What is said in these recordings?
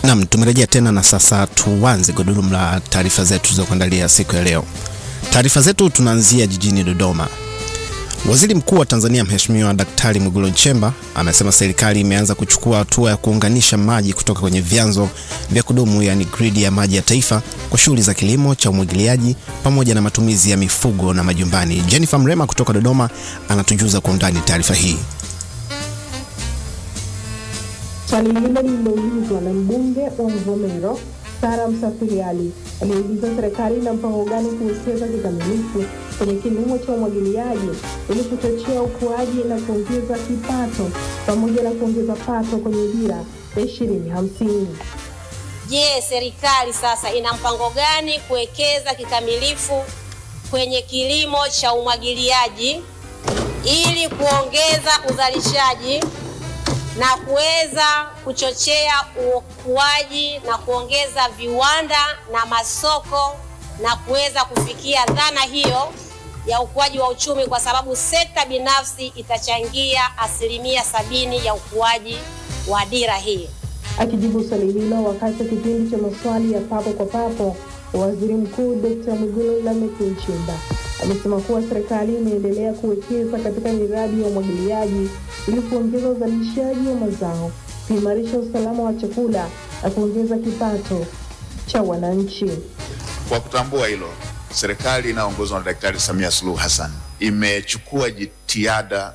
Naam, tumerejea tena na sasa tuanze gurudumu la taarifa zetu za kuandalia siku ya leo. Taarifa zetu tunaanzia jijini Dodoma. Waziri Mkuu wa Tanzania Mheshimiwa Daktari Mwigulu Nchemba amesema serikali imeanza kuchukua hatua ya kuunganisha maji kutoka kwenye vyanzo vya kudumu yaani gridi ya maji ya taifa kwa shughuli za kilimo cha umwagiliaji pamoja na matumizi ya mifugo na majumbani. Jennifer Mrema kutoka Dodoma anatujuza kwa undani taarifa hii. Swali hilo lililoulizwa na mbunge wa Mvomero Sara Msafiri Ali aliuliza serikali ina mpango gani kuwekeza kikamilifu kwenye kilimo cha umwagiliaji ili kuchochea ukuaji na kuongeza kipato pamoja na kuongeza pato kwenye dira ya ishirini hamsini. Je, serikali sasa ina mpango gani kuwekeza kikamilifu kwenye kilimo cha umwagiliaji ili kuongeza uzalishaji na kuweza kuchochea ukuaji na kuongeza viwanda na masoko na kuweza kufikia dhana hiyo ya ukuaji wa uchumi, kwa sababu sekta binafsi itachangia asilimia sabini ya ukuaji wa dira hii. Akijibu swali hilo wakati wa kipindi cha maswali ya papo kwa papo, waziri mkuu Dkt. Mwigulu Lameck Nchemba amesema kuwa serikali imeendelea kuwekeza katika miradi ya umwagiliaji ili kuongeza uzalishaji wa mazao, kuimarisha usalama wa chakula na kuongeza kipato cha wananchi. Kwa kutambua hilo, serikali inayoongozwa na Daktari Samia Suluhu Hassan imechukua jitihada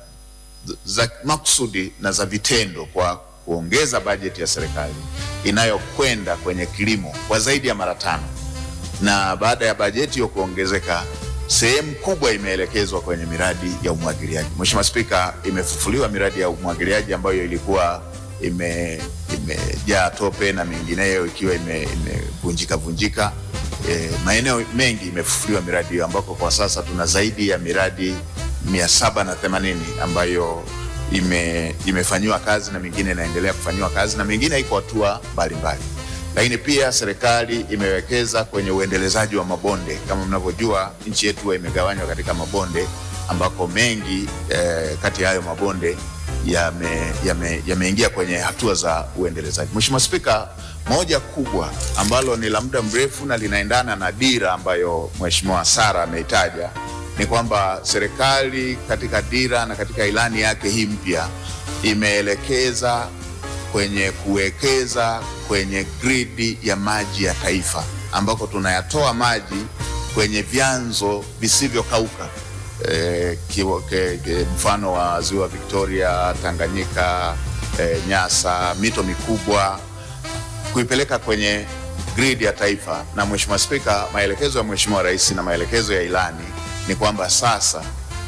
za makusudi na za vitendo kwa kuongeza bajeti ya serikali inayokwenda kwenye kilimo kwa zaidi ya mara tano, na baada ya bajeti hiyo kuongezeka, sehemu kubwa imeelekezwa kwenye miradi ya umwagiliaji. Mheshimiwa Spika, imefufuliwa miradi ya umwagiliaji ambayo ilikuwa ime imejaa tope na mengineyo ikiwa imevunjika ime vunjika. E, maeneo mengi imefufuliwa miradi hiyo ambako kwa sasa tuna zaidi ya miradi mia saba na themanini ambayo ime, imefanyiwa kazi na mingine inaendelea kufanyiwa kazi na mingine iko hatua mbalimbali. Lakini pia serikali imewekeza kwenye uendelezaji wa mabonde. Kama mnavyojua, nchi yetu imegawanywa katika mabonde ambako mengi eh, kati ya hayo mabonde yameingia yame, yame kwenye hatua za uendelezaji. Mheshimiwa Spika, moja kubwa ambalo ni la muda mrefu na linaendana na dira ambayo Mheshimiwa Sara ameitaja ni kwamba serikali katika dira na katika ilani yake hii mpya imeelekeza kwenye kuwekeza kwenye gridi ya maji ya taifa ambako tunayatoa maji kwenye vyanzo visivyokauka e, ke, ke, mfano wa ziwa Victoria, Tanganyika, e, Nyasa, mito mikubwa kuipeleka kwenye gridi ya taifa. Na Mheshimiwa Spika, maelekezo ya Mheshimiwa Rais na maelekezo ya ilani ni kwamba sasa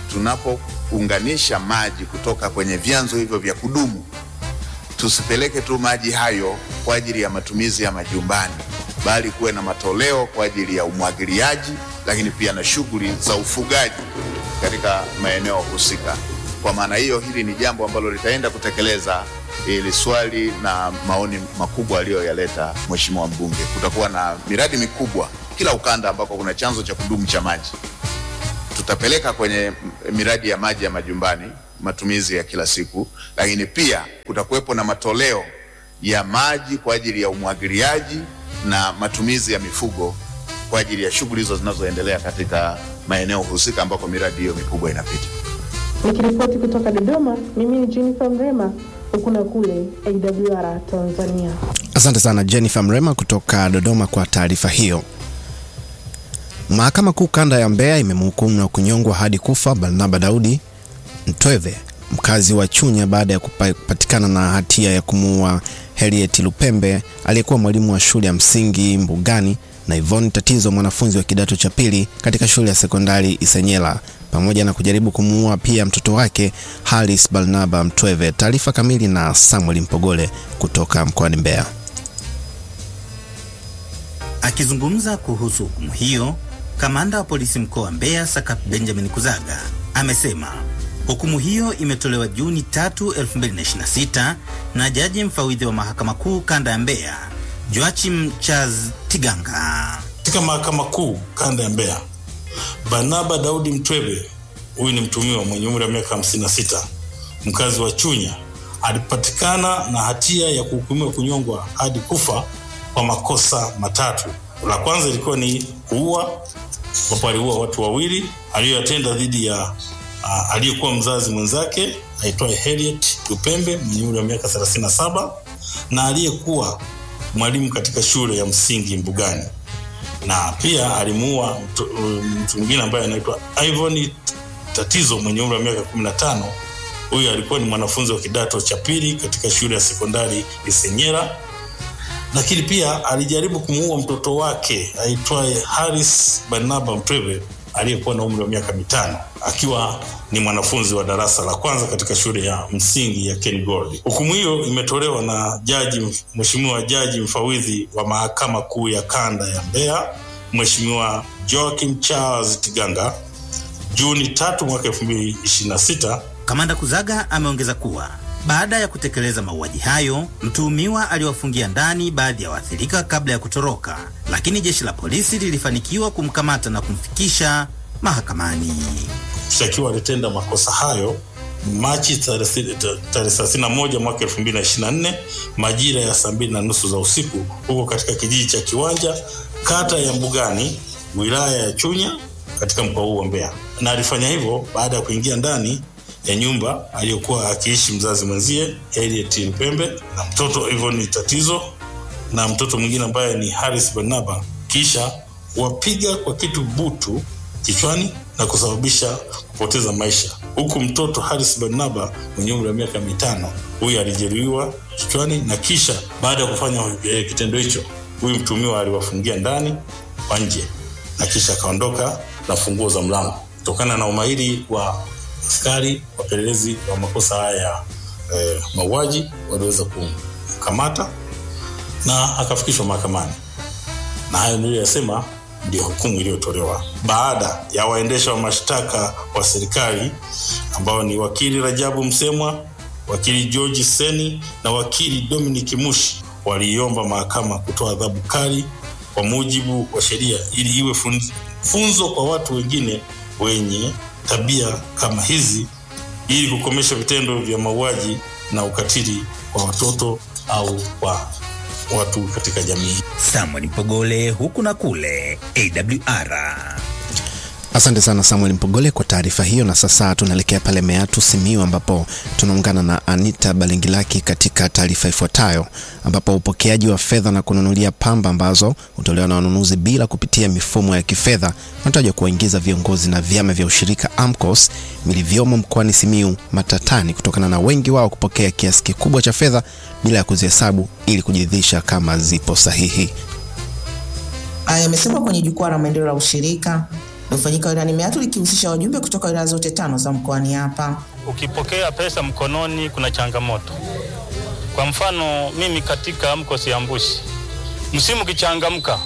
tunapounganisha maji kutoka kwenye vyanzo hivyo vya kudumu, tusipeleke tu maji hayo kwa ajili ya matumizi ya majumbani, bali kuwe na matoleo kwa ajili ya umwagiliaji, lakini pia na shughuli za ufugaji katika maeneo husika. Kwa maana hiyo, hili ni jambo ambalo litaenda kutekeleza ili swali na maoni makubwa aliyoyaleta Mheshimiwa mbunge. Kutakuwa na miradi mikubwa kila ukanda ambako kuna chanzo cha kudumu cha maji tutapeleka kwenye miradi ya maji ya majumbani, matumizi ya kila siku, lakini pia kutakuwepo na matoleo ya maji kwa ajili ya umwagiliaji na matumizi ya mifugo kwa ajili ya shughuli hizo zinazoendelea katika maeneo husika ambako miradi hiyo mikubwa inapita. Nikiripoti kutoka Dodoma, mimi ni Jennifer Mrema, huku na kule AWR Tanzania. Asante sana Jennifer Mrema kutoka Dodoma kwa taarifa hiyo. Mahakama Kuu kanda ya Mbeya imemhukumu na kunyongwa hadi kufa Barnaba Daudi Mtweve mkazi wa Chunya baada ya kupatikana na hatia ya kumuua Harriet Lupembe aliyekuwa mwalimu wa shule ya msingi Mbugani na Yvonne Tatizo mwanafunzi wa kidato cha pili katika shule ya sekondari Isenyela pamoja na kujaribu kumuua pia mtoto wake Haris Barnaba Mtweve. Taarifa kamili na Samuel Mpogole kutoka mkoani Mbeya. Akizungumza kuhusu hukumu hiyo, kamanda wa polisi mkoa wa Mbeya Sakap Benjamin Kuzaga amesema hukumu hiyo imetolewa Juni 3, 2026 na jaji mfawidhi wa mahakama kuu kanda ya Mbeya Joachim Charles Tiganga. Katika mahakama kuu kanda ya Mbeya, Barnaba Daudi Mtwebe, huyu ni mtumiwa mwenye umri wa miaka 56, mkazi wa Chunya, alipatikana na hatia ya kuhukumiwa kunyongwa hadi kufa kwa makosa matatu. La kwanza ilikuwa ni kuua, ambapo aliua watu wawili aliyoyatenda dhidi ya uh, aliyekuwa mzazi mwenzake aitwaye Harriet Lupembe mwenye umri wa miaka 37 na aliyekuwa mwalimu katika shule ya msingi Mbugani, na pia alimuua mtu mtu mwingine ambaye anaitwa Ivan Tatizo mwenye umri wa miaka 15. Huyu alikuwa ni mwanafunzi wa kidato cha pili katika shule ya sekondari Isenyera, lakini pia alijaribu kumuua mtoto wake aitwaye Haris Barnaba Mpreve aliyekuwa na umri wa miaka mitano akiwa ni mwanafunzi wa darasa la kwanza katika shule ya msingi ya Ken Gold. Hukumu hiyo imetolewa na jaji Mheshimiwa Jaji Mfawidhi wa Mahakama Kuu ya Kanda ya Mbeya, Mheshimiwa Joachim Charles Tiganga Juni tatu mwaka 2026. Kamanda Kuzaga ameongeza kuwa baada ya kutekeleza mauaji hayo, mtuhumiwa aliwafungia ndani baadhi ya waathirika kabla ya kutoroka, lakini jeshi la polisi lilifanikiwa kumkamata na kumfikisha mahakamani. Mshtakiwa alitenda makosa hayo Machi tarehe 31 mwaka 2024 majira ya saa mbili na nusu za usiku huko katika kijiji cha Kiwanja, kata ya Mbugani, wilaya ya Chunya katika mkoa huu wa Mbeya, na alifanya hivyo baada ya kuingia ndani ya nyumba aliyokuwa akiishi mzazi mwenzie Harriet Mpembe na mtoto Yvonne Tatizo na mtoto mwingine ambaye ni Haris Barnaba, kisha wapiga kwa kitu butu kichwani na kusababisha kupoteza maisha, huku mtoto Haris Barnaba mwenye umri wa miaka mitano huyu alijeruhiwa kichwani, na kisha baada ya kufanya eh, kitendo hicho, huyu mtumiwa aliwafungia ndani kwa nje na kisha akaondoka na funguo za mlango. Kutokana na umahiri wa askari wapelelezi wa makosa haya ya eh, mauaji waliweza kumkamata na akafikishwa mahakamani, na hayo niliyoyasema ndio hukumu iliyotolewa baada ya waendesha wa mashtaka wa serikali ambao ni wakili Rajabu Msemwa, wakili George Seni na wakili Dominic Mushi waliiomba mahakama kutoa adhabu kali kwa mujibu wa sheria ili iwe fun- funzo kwa watu wengine wenye tabia kama hizi ili kukomesha vitendo vya mauaji na ukatili kwa watoto au kwa watu katika jamii. Samuel Mpogole, huku na kule, AWR. Asante sana Samuel Mpogole kwa taarifa hiyo, na sasa tunaelekea pale Meatu Simiyu, ambapo tunaungana na Anita Balingilaki katika taarifa ifuatayo, ambapo upokeaji wa fedha na kununulia pamba ambazo hutolewa na wanunuzi bila kupitia mifumo ya kifedha unatajwa kuwaingiza viongozi na vyama vya ushirika AMCOS vilivyomo mkoani Simiyu matatani kutokana na wengi wao kupokea kiasi kikubwa cha fedha bila ya kuzihesabu ili kujiridhisha kama zipo sahihi. Haya yamesemwa kwenye jukwaa la maendeleo la ushirika lilofanyika wilayani Meatu likihusisha wajumbe kutoka wilaya zote tano za mkoani hapa. Ukipokea pesa mkononi kuna changamoto. Kwa mfano mimi katika AMCOS ya Mbushi, msimu ukichangamka,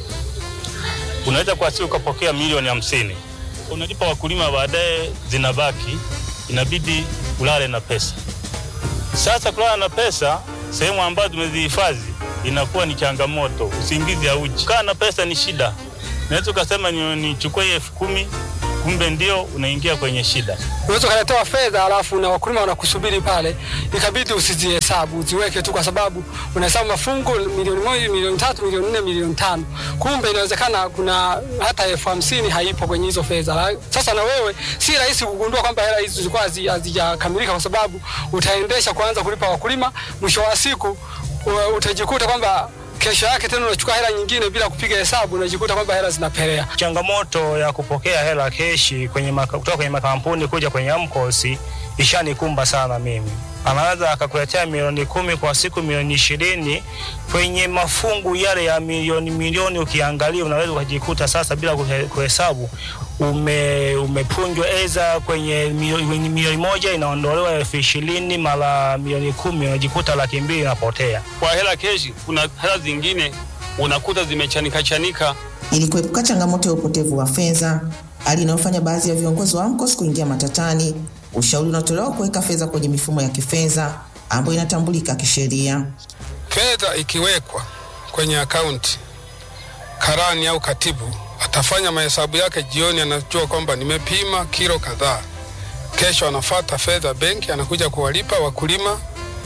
unaweza kwa siku ukapokea milioni hamsini, unalipa wakulima, baadaye zinabaki, inabidi ulale na pesa. Sasa kulala na pesa sehemu ambazo tumezihifadhi inakuwa ni changamoto, usingizi hauji. Kaa na pesa ni shida, naweza ukasema ni- nichukue ni elfu kumi kumbe ndio unaingia kwenye shida. unaweza ukaletewa fedha alafu na wakulima wanakusubiri pale, ikabidi usizihesabu uziweke tu, kwa sababu unahesabu mafungu milioni moja, milioni tatu, milioni nne, milioni tano, kumbe inawezekana kuna hata elfu hamsini haipo kwenye hizo fedha. La- Sasa na wewe si rahisi kugundua kwamba hela hizi zilikuwa hazi- hazijakamilika, kwa sababu utaendesha kuanza kulipa wakulima, mwisho wa siku u- utajikuta kwamba kesho yake tena unachukua hela nyingine bila kupiga hesabu, unajikuta kwamba hela zinapelea. Changamoto ya kupokea hela keshi kwenye maka, kutoka kwenye makampuni kuja kwenye AMCOS ishanikumba sana mimi. Anaweza akakuletea milioni kumi kwa siku, milioni ishirini kwenye mafungu yale ya milioni milioni, ukiangalia unaweza ukajikuta sasa bila kuhe- kuhesabu ume, umepunjwa eza kwenye milioni kwenye milioni moja inaondolewa elfu ishirini mara milioni kumi unajikuta laki mbili inapotea. kwa hela keshi. Kuna hela zingine unakuta zimechanika chanika. Ili kuepuka changamoto ya upotevu wa fedha, hali inayofanya baadhi ya viongozi wa AMCOS kuingia matatani, ushauri unatolewa kuweka fedha kwenye mifumo ya kifedha ambayo inatambulika kisheria. Fedha ikiwekwa kwenye akaunti, karani au katibu atafanya mahesabu yake jioni, anajua kwamba nimepima kilo kadhaa. Kesho anafata fedha benki, anakuja kuwalipa wakulima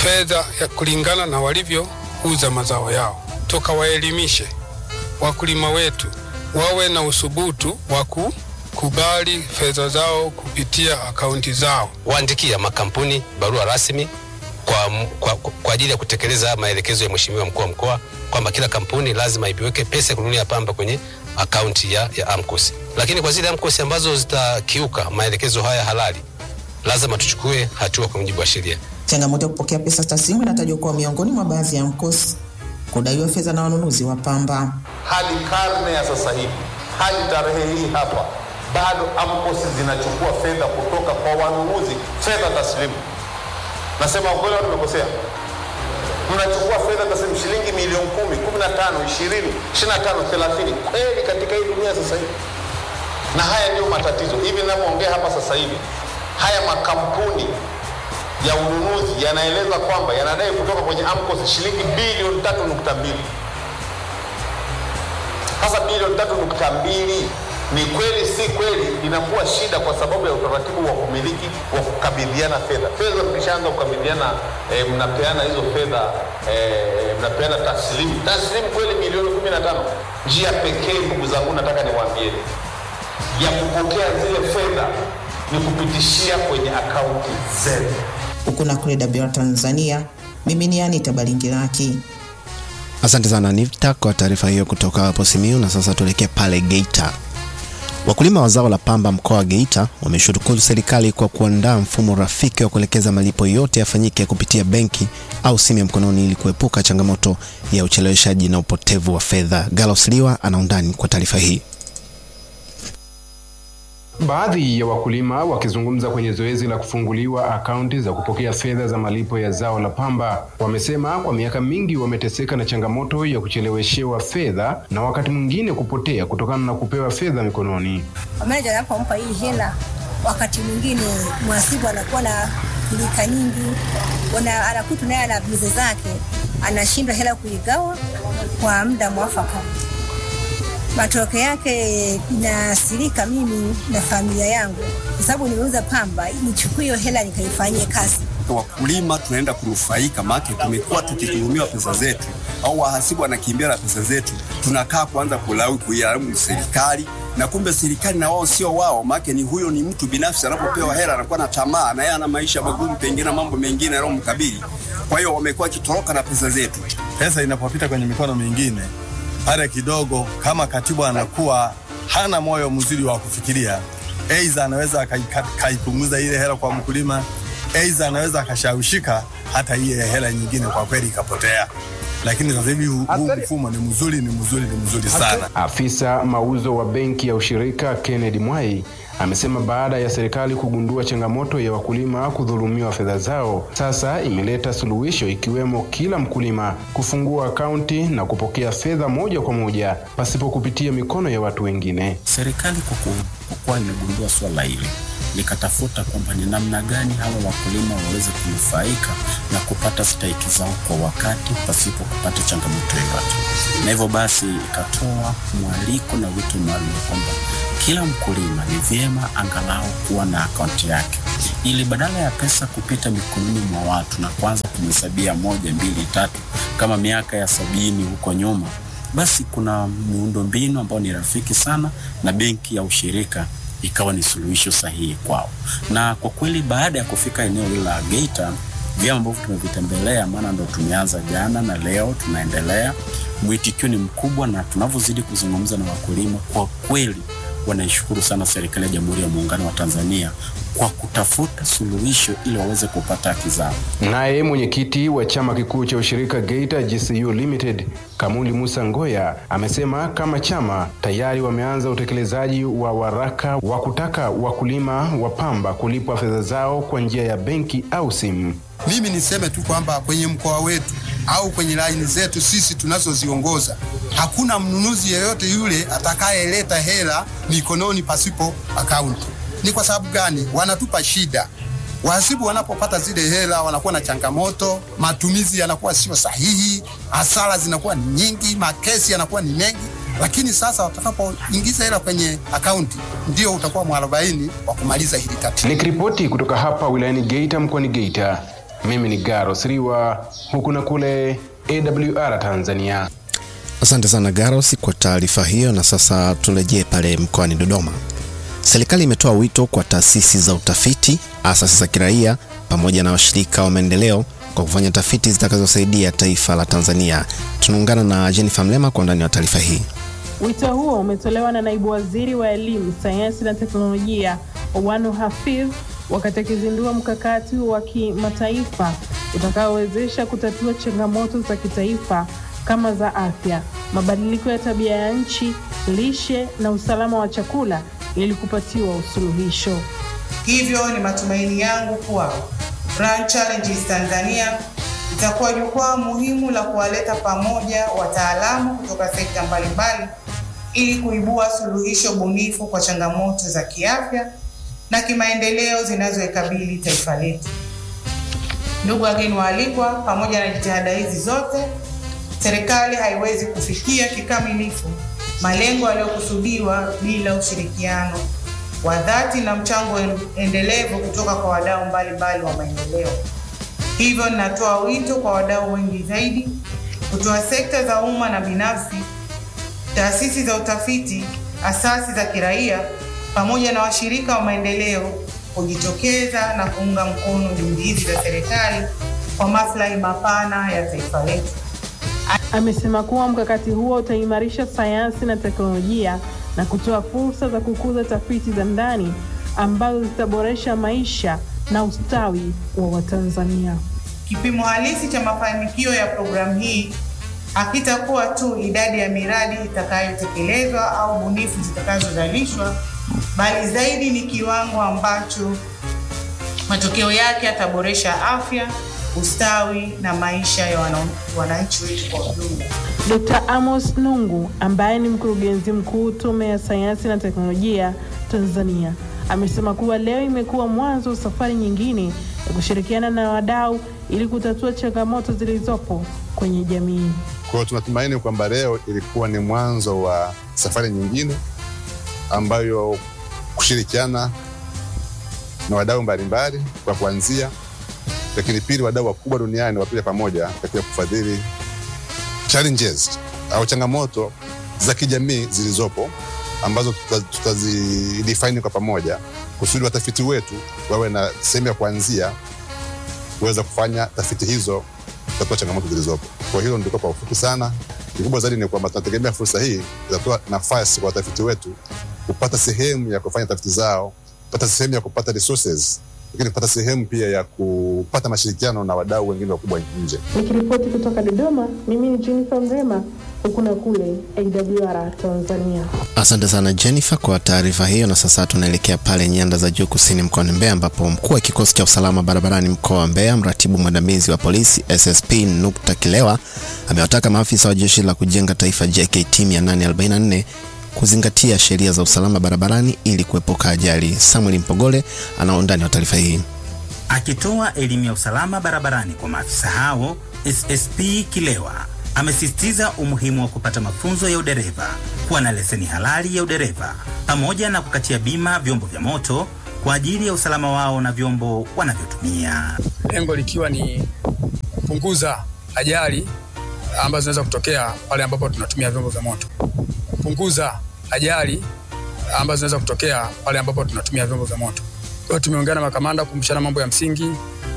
fedha ya kulingana na walivyouza mazao yao. Tukawaelimishe wakulima wetu wawe na usubutu wa kukubali fedha zao kupitia akaunti zao. waandikia makampuni barua rasmi kwa, kwa, kwa ajili ya kutekeleza maelekezo ya Mheshimiwa mkuu wa mkoa kwamba kila kampuni lazima iweke pesa ya kununulia pamba kwenye akaunti ya, ya AMCOS. Lakini kwa zile AMCOS ambazo zitakiuka maelekezo haya halali, lazima tuchukue hatua kwa mujibu wa sheria. Changamoto ya kupokea pesa taslimu inatajwa kuwa miongoni mwa baadhi ya AMCOS kudaiwa fedha na wanunuzi wa pamba. hadi karne ya sasa hivi, hadi tarehe hii hapa, bado AMCOS zinachukua fedha kutoka kwa wanunuzi, fedha taslimu. Nasema ukweli au nimekosea? Mnachukua fedha taslimu shilingi milioni kumi, kumi na tano, ishirini, ishirini na tano, thelathini kweli katika hii dunia sasa hivi? Na haya ndio matatizo. Hivi ninavyoongea hapa sasa hivi, haya makampuni ya ununuzi yanaeleza kwamba yanadai kutoka kwenye AMCOS shilingi bilioni tatu nukta mbili. Sasa bilioni tatu nukta mbili ni kweli si kweli, inakuwa shida kwa sababu ya utaratibu wa kumiliki wa kukabidhiana fedha. Fedha mkishaanza kukabidhiana e, mnapeana hizo fedha e, mnapeana taslimu taslimu kweli milioni kumi na tano. Njia pekee ndugu zangu, nataka niwaambieni ya kupokea zile fedha ni kupitishia kwenye akaunti zenu. Huku na kule WR Tanzania, mimi ni Anita Balingiraki. Asante sana Anita kwa taarifa hiyo kutoka hapo Simiyu. Na sasa tuelekee pale Geita. Wakulima wa zao la pamba mkoa wa Geita wameshukuru serikali kwa kuandaa mfumo rafiki wa kuelekeza malipo yote yafanyike kupitia benki au simu ya mkononi ili kuepuka changamoto ya ucheleweshaji na upotevu wa fedha. Galos Liwa ana undani kwa taarifa hii. Baadhi ya wakulima wakizungumza kwenye zoezi la kufunguliwa akaunti za kupokea fedha za malipo ya zao la pamba wamesema kwa miaka mingi wameteseka na changamoto ya kucheleweshewa fedha na wakati mwingine kupotea kutokana na kupewa fedha mikononi. Meneja anapompa hii hela, wakati mwingine mhasibu anakuwa na pilika nyingi, wana- anakuta naye ana bize zake, anashindwa hela kuigawa kwa muda mwafaka. Matokeo yake inaathirika mimi na familia yangu, kwa sababu nimeuza pamba, nichukue hiyo hela nikaifanyie kazi. wakulima tunaenda kunufaika, maana tumekuwa tukituhumiwa pesa zetu au wahasibu wanakimbia na pesa zetu, tunakaa kuanza kulaumu kuilaumu serikali na kumbe serikali na wao sio wao, maana ni huyo ni mtu binafsi, anapopewa hela anakuwa na tamaa na yeye ana maisha magumu, pengine na mambo mengine yanayomkabili. Kwa hiyo wamekuwa wakitoroka na pesa zetu. pesa inapopita kwenye mikono mingine pale kidogo, kama katibu anakuwa hana moyo mzuri wa kufikiria, aidha anaweza akai- akaipunguza ile hela kwa mkulima, aidha anaweza akashawishika hata ile hela nyingine kwa kweli ikapotea. Lakini sasa hivi huu huu mfumo ni mzuri, ni mzuri, ni mzuri sana. Afisa mauzo wa benki ya ushirika Kennedy Mwai amesema baada ya serikali kugundua changamoto ya wakulima kudhulumiwa fedha zao, sasa imeleta suluhisho ikiwemo kila mkulima kufungua akaunti na kupokea fedha moja kwa moja pasipo kupitia mikono ya watu wengine. Serikali kwa ku- kwa kuwa imegundua swala hili likatafuta kwamba ni namna gani hawa wakulima waweze kunufaika na kupata stahiki zao kwa wakati pasipo kupata changamoto yoyote, na hivyo basi ikatoa mwaliko na wito maalum kwamba kila mkulima ni vyema angalau kuwa na akaunti yake, ili badala ya pesa kupita mikononi mwa watu na kuanza kumhesabia moja, mbili, tatu kama miaka ya sabini huko nyuma, basi kuna miundo mbinu ambayo ni rafiki sana na benki ya ushirika ikawa ni suluhisho sahihi kwao. Na kwa kweli baada ya kufika eneo hili la Geita, vyama ambavyo tumevitembelea, maana ndo tumeanza jana na leo tunaendelea, mwitikio ni mkubwa, na tunavyozidi kuzungumza na wakulima, kwa kweli wanaishukuru sana serikali ya Jamhuri ya Muungano wa Tanzania kwa kutafuta suluhisho ili waweze kupata haki zao. Naye mwenyekiti wa chama kikuu cha ushirika Geita GCU Limited Kamuli Musa Ngoya amesema kama chama tayari wameanza utekelezaji wa waraka wa kutaka wakulima wa pamba kulipwa fedha zao kwa njia ya benki au simu. Mimi niseme tu kwamba kwenye mkoa wetu au kwenye laini zetu sisi tunazoziongoza hakuna mnunuzi yeyote yule atakayeleta hela mikononi pasipo akaunti. Ni kwa sababu gani? Wanatupa shida. Wahasibu wanapopata zile hela wanakuwa na changamoto, matumizi yanakuwa sio sahihi, hasara zinakuwa ni nyingi, makesi yanakuwa ni mengi. Lakini sasa watakapoingiza hela kwenye akaunti, ndio utakuwa mwarobaini wa kumaliza hili tatizo. Nikiripoti kutoka hapa wilayani Geita mkoani Geita, Mimi ni Garo Sriwa, huku na kule AWR Tanzania. Asante sana Garos kwa taarifa hiyo, na sasa turejee pale mkoani Dodoma. Serikali imetoa wito kwa taasisi za utafiti, asasi za kiraia pamoja na washirika wa maendeleo kwa kufanya tafiti zitakazosaidia taifa la Tanzania. Tunaungana na Jennifer Mlema kwa undani wa taarifa hii. Wito huo umetolewa na naibu waziri wa elimu, sayansi na teknolojia Owanu Hafidh wakati akizindua mkakati wa kimataifa utakaowezesha kutatua changamoto za kitaifa kama za afya, mabadiliko ya tabia ya nchi, lishe na usalama wa chakula ili kupatiwa usuluhisho. Hivyo ni matumaini yangu kuwa Grand Challenges Tanzania itakuwa jukwaa muhimu la kuwaleta pamoja wataalamu kutoka sekta mbalimbali ili kuibua suluhisho bunifu kwa changamoto za kiafya na kimaendeleo zinazoikabili taifa letu. Ndugu wageni waalikwa, pamoja na jitihada hizi zote, serikali haiwezi kufikia kikamilifu malengo yaliyokusudiwa bila ushirikiano wa dhati na mchango endelevu kutoka kwa wadau mbalimbali wa maendeleo. Hivyo ninatoa wito kwa wadau wengi zaidi kutoa sekta za umma na binafsi, taasisi za utafiti, asasi za kiraia pamoja na washirika wa maendeleo kujitokeza na kuunga mkono juhudi hizi za serikali kwa maslahi mapana ya taifa letu. Amesema kuwa mkakati huo utaimarisha sayansi na teknolojia na kutoa fursa za kukuza tafiti za ndani ambazo zitaboresha maisha na ustawi wa Watanzania. Kipimo halisi cha mafanikio ya programu hii hakitakuwa tu idadi ya miradi itakayotekelezwa au bunifu zitakazozalishwa, bali zaidi ni kiwango ambacho matokeo yake yataboresha afya, ustawi na maisha ya wana- wananchi wetu kwa ujumla. Dr. Amos Nungu ambaye ni mkurugenzi mkuu Tume ya Sayansi na Teknolojia Tanzania amesema kuwa leo imekuwa mwanzo wa safari nyingine ya kushirikiana na wadau ili kutatua changamoto zilizopo kwenye jamii. Kwa hiyo tunatumaini kwamba leo ilikuwa ni mwanzo wa safari nyingine ambayo kushirikiana na wadau mbalimbali kwa kuanzia, lakini pili, wadau wakubwa duniani wapija pamoja katika kufadhili challenges au changamoto za kijamii zilizopo ambazo tuta- tutazidefine kwa pamoja kusudi watafiti wetu wawe na sehemu ya kuanzia kuweza kufanya tafiti hizo kutatua changamoto zilizopo. Kwa hilo ndiko kwa ufupi sana. Kikubwa zaidi ni kwamba tunategemea fursa hii itatoa nafasi kwa watafiti wetu kupata sehemu ya kufanya tafiti zao, kupata sehemu ya kupata resources, lakini kupata sehemu pia ya kupata mashirikiano na wadau wengine wakubwa nje. Nikiripoti kutoka Dodoma, mimi ni Jennifer Mrema, huku na kule AWR Tanzania. Asante sana Jennifer kwa taarifa hiyo, na sasa tunaelekea pale nyanda za juu kusini mkoani Mbeya, ambapo mkuu wa kikosi cha usalama barabarani mkoa wa Mbeya, mratibu mwandamizi wa polisi SSP Nukta Kilewa amewataka maafisa wa jeshi la kujenga taifa JKT 844 kuzingatia sheria za usalama barabarani ili kuepuka ajali. Samuel Mpogole ana undani wa taarifa hii. Akitoa elimu ya usalama barabarani kwa maafisa hao, SSP Kilewa amesisitiza umuhimu wa kupata mafunzo ya udereva, kuwa na leseni halali ya udereva, pamoja na kukatia bima vyombo vya moto kwa ajili ya usalama wao na vyombo wanavyotumia. lengo likiwa ni kupunguza ajali ambazo zinaweza kutokea pale ambapo tunatumia vyombo vya moto, kupunguza ajali ambazo zinaweza kutokea pale ambapo tunatumia vyombo vya moto. Kwa hiyo tumeungana na makamanda kukumbushana mambo ya msingi